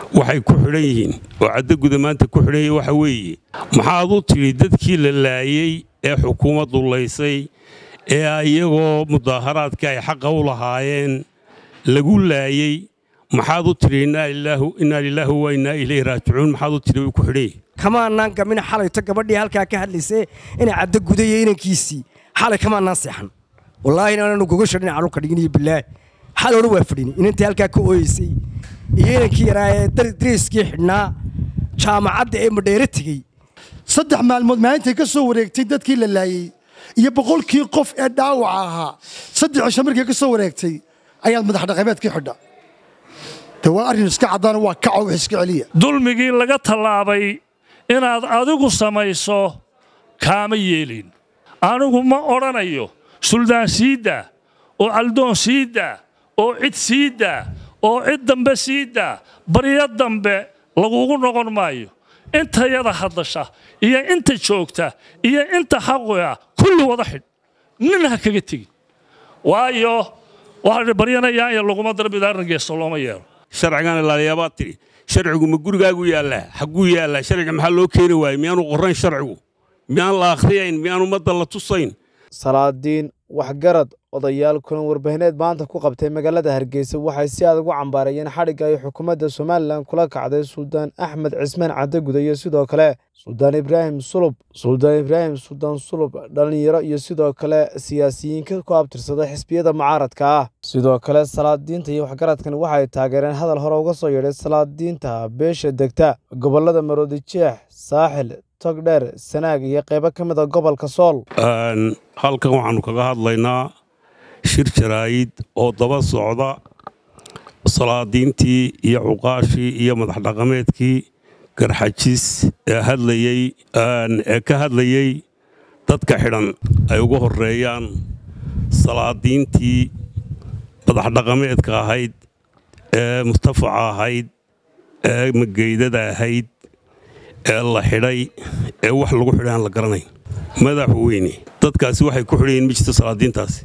waxay ku xidhan yihiin oo caddaguda maanta ku xidhan yihiin waxa weeye maxaad u tidhi dadkii la laayey ee xukuumaddu laysay ee iyagoo mudaaharaadka ay xaqa u lahaayeen lagu laayey maxaad u tidhi innaa lilaahi wa innaa ilayhi raajicuun maxaad u tidhi way ku xidhan yihiin kamaanaan gamin xalayto gabadhii halkaa ka hadlaysee inay caddo gudayo inankiisii xalay kamaanaan seexan wallaahi inaananu gogasha dhinaca dhulka dhiginiyo bilaahi xaloona waa fadhini inantii halkaa ka ooyeysay iyo inankii yaraa ee dariiskii xidhnaa jaamacadda ee madheere tegey saddex maalmood maalintay ka soo wareegtay dadkii la laayey iyo boqolkii qof ee dhaawaca ahaa saddex cisho markii ka soo wareegtay ayaad madax dhaqameedkii xidha de waa arrin iska caddaana waa kaco wax iska celiya dulmigii laga tallaabay inaad adigu samayso kaama yeelin anigu ma odhanayo suldaan siidaa oo caldoon siidaa oo cid siidaa oo cid dambe siidaa baryo dambe lagugu noqon maayo intayada hadasha iyo inta joogta iyo inta xaquga kulli wada xidh nin ha kaga tegin waayo waxaa baryanayaa iyo laguma darbidaarangeeso looma yeelo sharcigan ilaaliyabaad tidhi sharcigu ma gurigaagu yaallaa xagguu yaallaa sharciga maxaa loo keeni waayey miyaanu qorrayn sharcigu miyaan la akhriyayn miyaan ummadda la tusayn salaadiin waxgarad odayaal kulan warbaahineed maanta ku qabtay magaalada hargeysa waxay si adag u cambaarayeen xadhigga ay xukuumadda somalilan kula kacday suldaan axmed cismaan caddaguda iyo sidoo kale suldaan ibraahim sulub suldaan ibraahim suldaan sulub dhallinyaro iyo sidoo kale siyaasiyiinka ku abtirsada xisbiyada mucaaradka ah sidoo kale salaadiinta iyo waxgaradkan waxay taageereen hadal hore uga soo yeedhay salaadiinta beesha degta gobollada maroodi jeex saaxil togdheer sanaag iyo qaybo ka mid a gobolka sool halkan waxaannu kaga hadlaynaa shir jaraa'id oo daba socda salaadiintii iyo cuqaashii iyo madax dhaqameedkii garxajis ee hadlayey ee ka hadlayey dadka xidhan ay ugu horreeyaan salaadiintii madax dhaqameedka ahayd ee mustafaca ahayd ee mageydada ahayd ee la xidhay ee wax lagu xidhay aan la garanayn madaxweyne dadkaasi waxay ku xidhan yihin mijta salaadiintaasi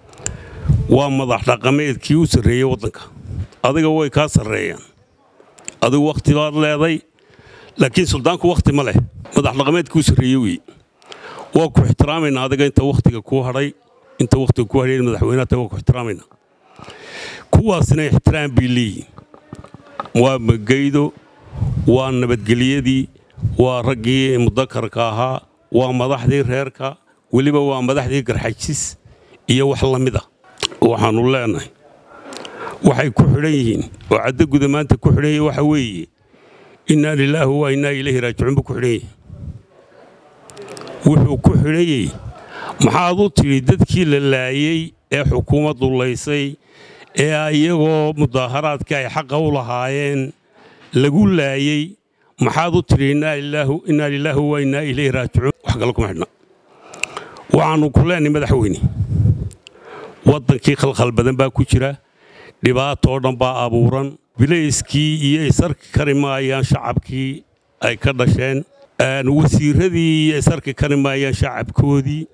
waa madax dhaqameedkii u sarreeyey waddanka adiga way kaa sarreeyaan adigu wakhti baad leeday laakiin suldaanku wakhti ma leh madax dhaqameedkii u sarreeye wey waa ku ixtiraamaynaa adiga inta wakhtiga kuu hadhay inta wakhtiga kuu hadhay madaxweynaha tahay waa ku ixtiraamaynaa kuwaasina ixtiraam bay leeyihin waa magaydo waa nabadgelyadii waa raggii mudakarka ahaa waa madaxdii reerka weliba waa madaxdii garxajis iyo wax la mid a waxaannu leenahay waxay ku xidhan yihiin oo caddaguda maanta ku xidhan yihin waxa weeye innaa lilaahi wa innaa ilayhi raajicuun buu ku xidhan yahay wuxuu ku xidhan yahy maxaad u tidhi dadkii la laayey ee xukuumaddu laysay ee iyagoo mudaaharaadka ay xaqa u lahaayeen lagu laayey maxaad u tidhi innaa lilaahi wa innaa ilayhi raajicuun wax kale kuma xidhna waxaannu ku leenahay madaxweyne waddankii khalkhal badan baa ku jira dhibaatoo dhan baa abuuran bilayskii iyo isarki kari maayaan shacabkii ay ka dhasheen wasiiradii iyo isarki kari maayaan shacabkoodii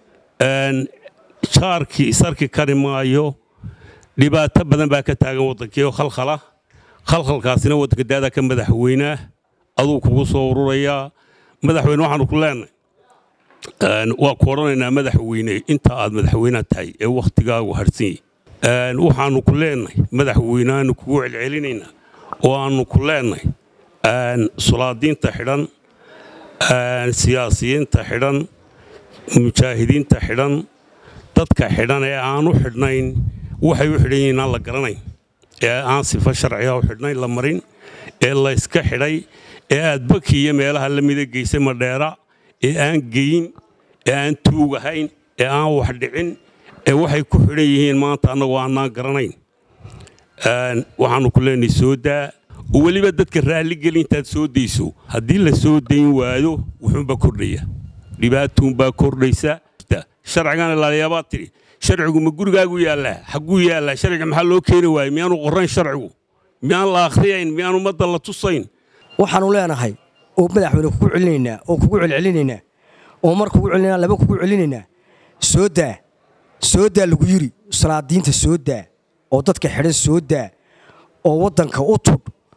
jaarkii isarki kari maayo dhibaato badan baa ka taagan waddankii oo khalkhala khalkhalkaasina waddanka daadaa ka madaxweynaa aduu kugu soo ururayaa madaxweyne waxaannu ku leenahay waa ku odhanaynaa madaxweyne inta aad madaxweynaha tahay ee wakhtigaagu harsan yahy waxaannu ku leenahay madaxweyneaanu kugu celcelinaynaa oo aannu ku leenahay sulaadiinta xidhan siyaasiyiinta xidhan mujaahidiinta xidhan dadka xidhan ee aanu xidhnayn waxay u xidhan yihiin aan la garanayn ee aan sifo sharciga u xidhnayn la marin ee layska xidhay ee aad baki iyo meelaha la mida geysay madheera ee aan geyin ee aan tuugahayn ee aan wax dhicin ee waxay ku xidhan yihiin maanta annagoo aanaan garanayn waxaannu ku leenahay soo daa oo weliba dadka raalligeli intaad soo dayso haddii la soo dayn waayo wuxuunbaa kordhaya dhibaatuunbaa kordhaysa sharcigan ilaaliyabaad tidhi sharcigu ma gurigaagu yaallaa xagguu yaallaa sharciga maxaa loo keeni waayey miyaanu qorrayn sharcigu miyaan la akhriyayn miyaan ummadda la tusayn waxaannu leenahay oo madaxweyne kugu celinaynaa oo kugu celcelinaynaa oo mar kugu celinaa laba kugu celinaynaa soo daa soo daa lagu yiri salaadiinta soo daa oo dadka xidhan soo daa oo waddanka u tudh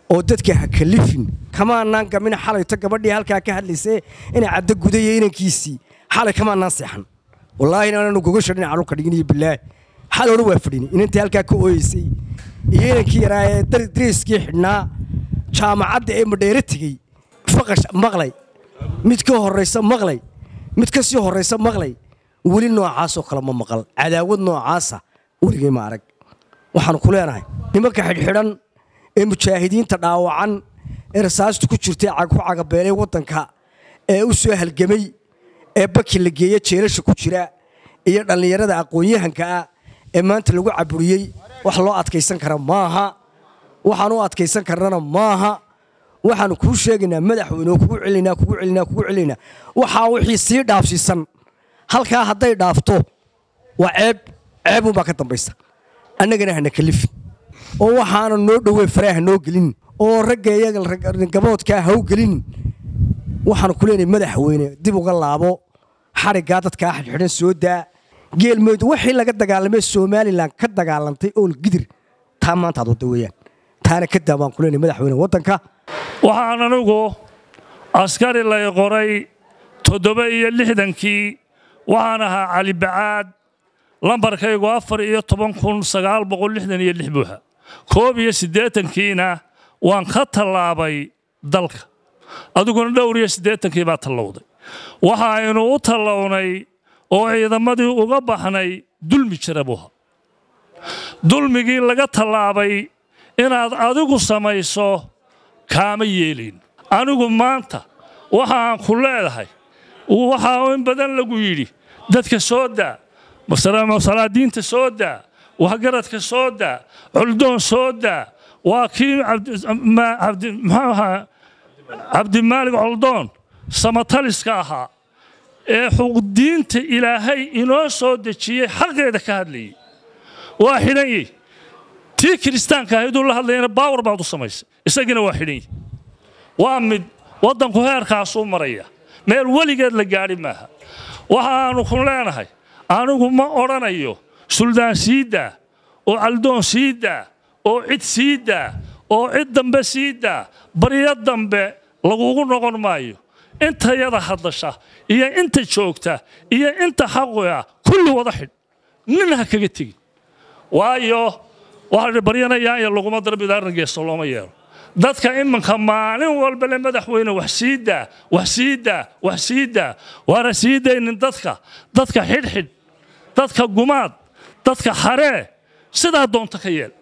oo dadka ha kalifin kamaanaan gamin xalayto gabadhii halkaa ka hadlaysee inay caddo gudaya inankiisii xalay kamaanaan seexan wallaahi inaananu gogasha dhinaca dhulka dhigin iyo bilaahi xal hore waa fadhini inantii halkaa ka ooyeysay iyo inankii yaraa ee dariiskii xidhnaa jaamacadda ee madheere tegey faqash maqlay mid ka horraysa maqlay mid ka sii horraysa maqlay weli noocaasoo kale ma maqal cadaawad noocaasa weligay ma arag waxaanu ku leenahay nimanka xidhxidhan ee mujaahidiinta dhaawacan ee rasaastu ku jirtay ku cagabeelay waddanka ee u soo halgamay ee baki la geeya jeelasha ku jira iyo dhallinyarada aqoon-yahanka ah ee maanta lagu caburiyey wax loo adkaysan kara maaha waxaan u adkaysan karnana maaha waxaanu kuu sheegaynaa madaxweyne oo kugu celinaa kugu celinaa kugu celinaa waxaa wixii sii dhaafsiisan halkaa hadday dhaafto waa ceeb ceebunbaa ka dambaysa annagana hana kalifin oo waxaana noo dhowey faraaha noo gelin oo ragga iyaga gaboodkaa ha u gelinin waxaanu ku leenahay madaxweyne dib uga laabo xariggaa dadkaa xidhxidhan soo daa geelmeyd wixii laga dagaalamay somalilan ka dagaalantay ool gidir taa maanta aad wadda weeyaan taana ka daa baan ku leenahay madaxweyne waddanka waxaan anigu askari lay qoray toddoba iyo lixdankii waxaan ahaa cali bacaad lambarkaygu afar iyo toban kun sagaal boqol lixdan iyo lix buuxa koob iyo siddeetankiina waan ka tallaabay dalka adiguna dhowr iyo siddeetankii baa tallowday waxa aynu u tallawnay oo ciidamadii uga baxnay dulmi jira buha dulmigii laga tallaabay inaad adigu samayso kaama yeelin anigu maanta waxa aan ku leedahay waxaa in badan lagu yidhi dadka soo daa salaadiinta soo daa waxgaradka soo daa culdoon soo daa waa kii muxuu ahaa cabdimaalig coldoon samataliska ahaa ee xuqdiinta ilaahay inoo soo dejiyey xaqeeda ka hadlayay waa xidhan yihi tii kiristaanka ahayduu la hadlayana baawar baad u samaysay isagiina waa xidhan yihi waa mid waddanku heerkaasuu maraya meel weligeed la gaadhi maaha waxaannu ku leenahay anigu ma odhanayo suldaan sii daa oo caldoon sii daa oo cid sii daa oo cid dambe sii daa baryo dambe lagugu noqon maayo intayada hadasha iyo inta joogta iyo inta xaquya kulli wada xidh nin ha kaga tegin waayo waxaa baryanayaanya laguma darbidaarna geesto looma yeelo dadka iminka maalin walba le madaxweyne wax sii daa wax sii daa wax sii daa waana sii daynin dadka dadka xidhxidh dadka gumaad dadka haree sidaa doonta ka yeel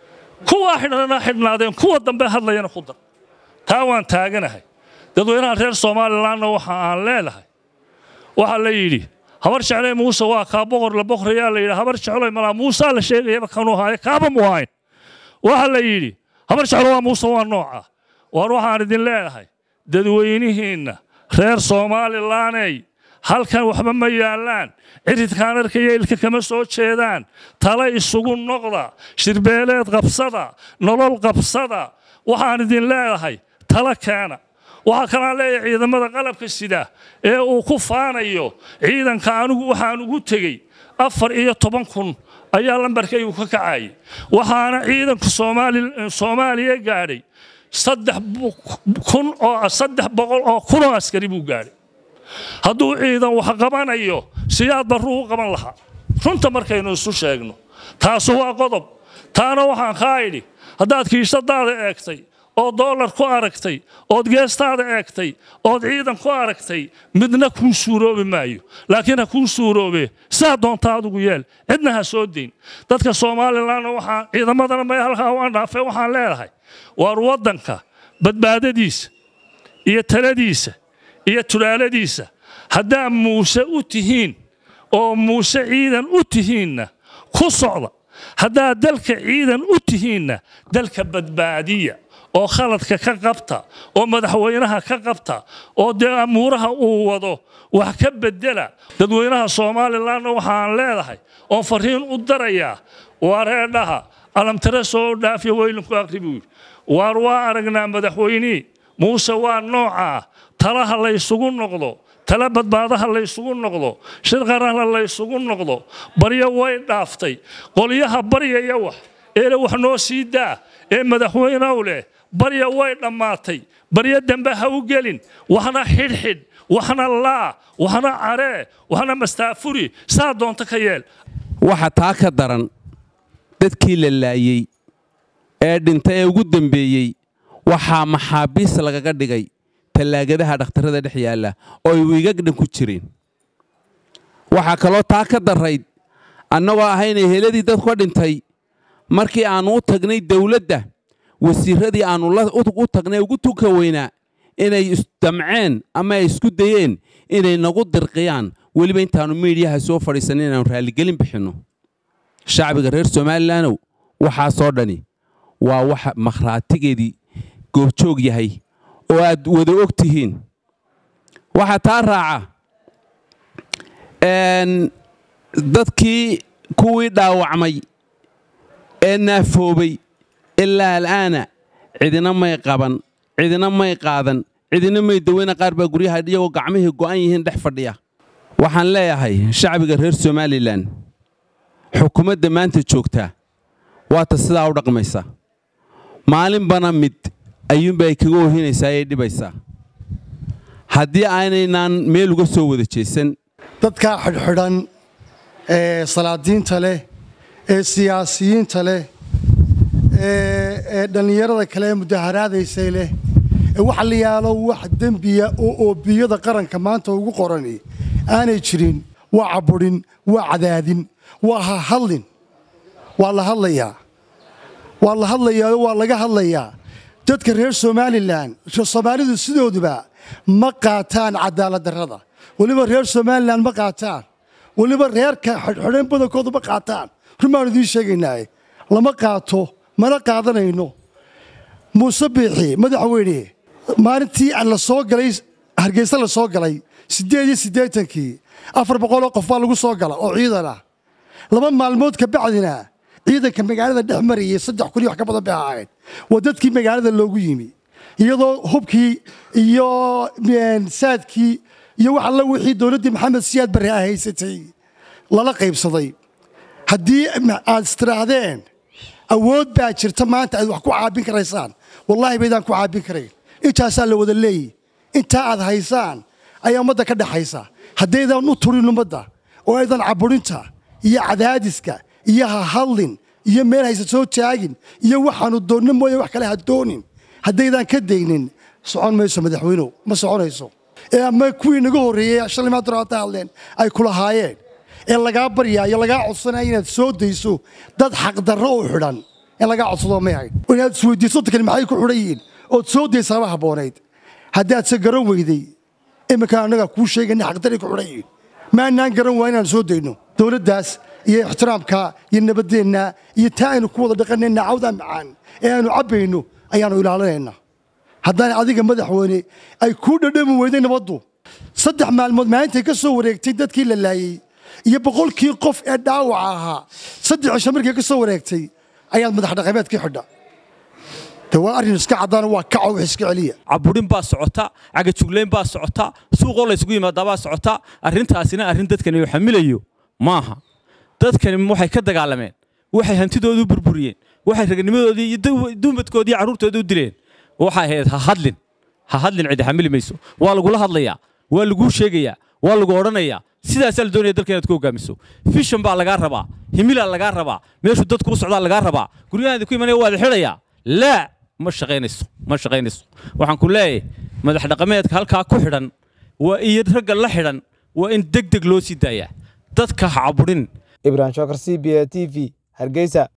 kuwaa xidhana xidhnaadeen kuwa dambe hadlayana ku dar taa waan taaganahay dadweynaha reer somalilanna waxa aan leedahay waxaa la yidhi habar jeclay muuse waa kaa boqor la boqrayaa la yidhi habar jecloy malaa muusaa la sheegayaba kanuu haaye kaaba mu hayn waxaa la yidhi habar jeclo waa muuse waa nooca waar waxaan idin leedahay dadweynihiinna reer somalilaney halkan waxba ma yaallaan ciridkaan arkaya ilka kama soo jeedaan tale isugu noqda shirbeeleed qabsada nolol qabsada waxaan idin leedahay tala keena waxaa kalaan leeyahay ciidamada qalabka sida ee uu ku faanayo ciidanka anigu waxaan ugu tegey afar iyo toban kun ayaa lambarkaygu ka kacayay waxaana ciidanka soomaaliya gaadhay saddex kun oo saddex boqol oo kun oo askari buu gaadhay hadduu ciidan wax qabanayo siyaad barruu u qaban lahaa runta markaynu isu sheegno taasu waa qodob taana waxaan kaa idhi haddaad kiishadaada eegtay oo doolar ku aragtay ood geestaada eegtay ood ciidan ku aragtay midna kuu suuroobi maayo laakiin ha kuu suuroobe saa doonta adigu yeel cidna ha soo dayn dadka somalilanna waxaan ciidamadana may halkaa u andhaafay waxaan leedahay waar waddanka badbaadadiisa iyo taladiisa iyo tulaaladiisa haddaa muuse u tihiin oo muuse ciidan u tihiinna ku socda haddaa dalka ciidan u tihiinna dalka badbaadiya oo khaladka ka qabta oo madaxweynaha ka qabta oo dee amuuraha uu wado wax ka bedela dadweynaha somalilanna waxaan leedahay oon fariin u darayaa wareedhaha alamtare soo dhaafiya weylinku akri buu yidhi waar waa aragnaa madaxweynihii muuse waa noocaa talaha laysugu noqdo tala badbaadaha laysugu noqdo shir qaranla laysugu noqdo baryo way dhaaftay qolyaha baryaya wax eele wax noo sii daa ee madaxweynow leh barya way dhammaatay barya dambe ha u gelin waxna xidhxidh waxna laa waxna caree waxna mastaafuri saa doonto ka yeel waxa taa ka daran dadkii la laayey ee dhinta ee ugu dembeeyey waxaa maxaabiis lagaga dhigay tallaagadaha dhakhtarrada dhex yaalla oo ay wiigagdhan ku jireen waxaa kaloo taa ka darrayd annagoo ahaynay heladii dadku dhintay markii aannu u tagnay dawladda wasiirradii aannu u tagnay ugu tuka weynaa inay isdamceen ama ay isku dayeen inay nagu dirqiyaan weliba intaannu miidhiyaha soo fadhiisanna inaannu raalligelin bixinno shacbiga reer somalilandow waxaasoo dhani waa waxa makhraatigeedii goobjoog yahay oo aad wada og tihiin waxaa taa raaca dadkii kuwii dhaawacmay ee naafoobay ilaa al'aana cidina may qaban cidina may qaadan cidina may daweyna qaar baa guryaha iyagoo gacmihii go'an yihiin dhex fadhiya waxaan leeyahay shacbiga reer somalilan xukuumadda maanta joogtaa waata sidaa u dhaqmaysa maalinbana mid ayuunba ay kaga ohinaysaa ee dhibaysaa haddii aynaynaan meel uga soo wada jeesan dadkaa xidhxidhan ee salaadiinta leh ee siyaasiyiinta leh ee dhallinyarada kale ee mudaharaadaysay leh ee waxa la yaalo wax dembiya oo oobiyada qaranka maanta ugu qorani aanay jirin waa caburin waa cadaadin waa ha hadlin waa la hadlayaa waa la hadlayaa oo waa laga hadlayaa dadka reer somalilan soomaalidu sidooduba ma qaataan cadaalad darrada weliba reer somalilan ma qaataan weliba reerka xidhxidhan badankoodu ma qaataan rumaanu idiin sheegaynaaye lama qaato mana qaadanayno muuse biixi madaxweyne maalintii la soo galay hargeysa la soo galay siddeed iyo siddeetankii afar boqoloo qof baa lagu soo gala oo ciidan ah laba maalmood ka bacdina ciidanka magaalada dhex marayay saddex kun iyo wax ka badan bay ahayd waa dadkii magaalada loogu yimi iyadoo hubkii iyo saadkii iyo wax alla wixii dowladdii maxamed siyaad barre a haysatay lala qaybsaday haddii aad istiraahdeen awood baa jirta maanta aad wax ku caabin karaysaan wallaahi baydaan ku caabin karayn intaasaa la wada leeyi intaa aad haysaan ayaa ummadda ka dhexaysa haddaydan u turin ummadda oo aydan caburinta iyo cadaadiska iyo ha hadlin iyo meel haysa soo taagin iyo waxaanu doonno mooye wax kale ha doonin haddaydan ka daynin socon mayso madaxweynow ma soconayso ee ama kuwii naga horreeyey shalay maanta hata hadleen ay kulahaayeen ee lagaa baryaa iyo lagaa codsanaya inaad soo dayso dad xaqdarro u xidhan in lagaa codsado may hayn inaad isweydiiso dadkani maxay ku xidhan yihiin ood soo daysaaba habboonayd haddaad se garan weyday iminkaan annagaa kuu sheegayna xaqdarray ku xidhan yihiin maanaan garan waa inaan soo dayno dowladdaas iyo ixtiraamka iyo nabaddeenna iyo taa aynu ku wada dhaqanayna cawdaa macaan ee aanu cabbayno ayaannu ilaalinaynaa haddaan adiga madaxweyne ay kuu dhadhami weyday nabaddu saddex maalmood maalintay ka soo wareegtay dadkii la laayey iyo boqolkii qof ee dhaawaca ahaa saddex cisho markii ka soo wareegtay ayaad madax dhaqameedkii xidha de waa arrin iska caddaana waa kaco wax iska celiya caburin baa socota cagajuglayn baa socota suuqoo laysugu yimaadaa baa socota arrintaasina arrin dadkani uu xamilayo maaha dadkani waxay ka dagaalameen waxay hantidoodu burburiyeen waxay ragnimadoodii iyo duumadkoodii carruurtoodii u dileen waxay ahayd ha hadlin ha hadlin cidi xamili mayso waa lagula hadlayaa waa laguu sheegayaa waa lagu odhanayaa sidaasaa la doonaya dalka inaad ku hogaamiso fishan baa lagaa rabaa himilaa lagaa rabaa meeshuu dadku u socdaa lagaa rabaa guryahaadi ku imanaya waad xidhayaa laa ma shaqaynayso ma shaqaynayso waxaan ku leeyahay madax dhaqameedka halkaa ku xidhan waa iyo ragga la xidhan waa in deg deg loo sii daayaa dadka ha caburin ibrahim shokar c b a t v hargeysa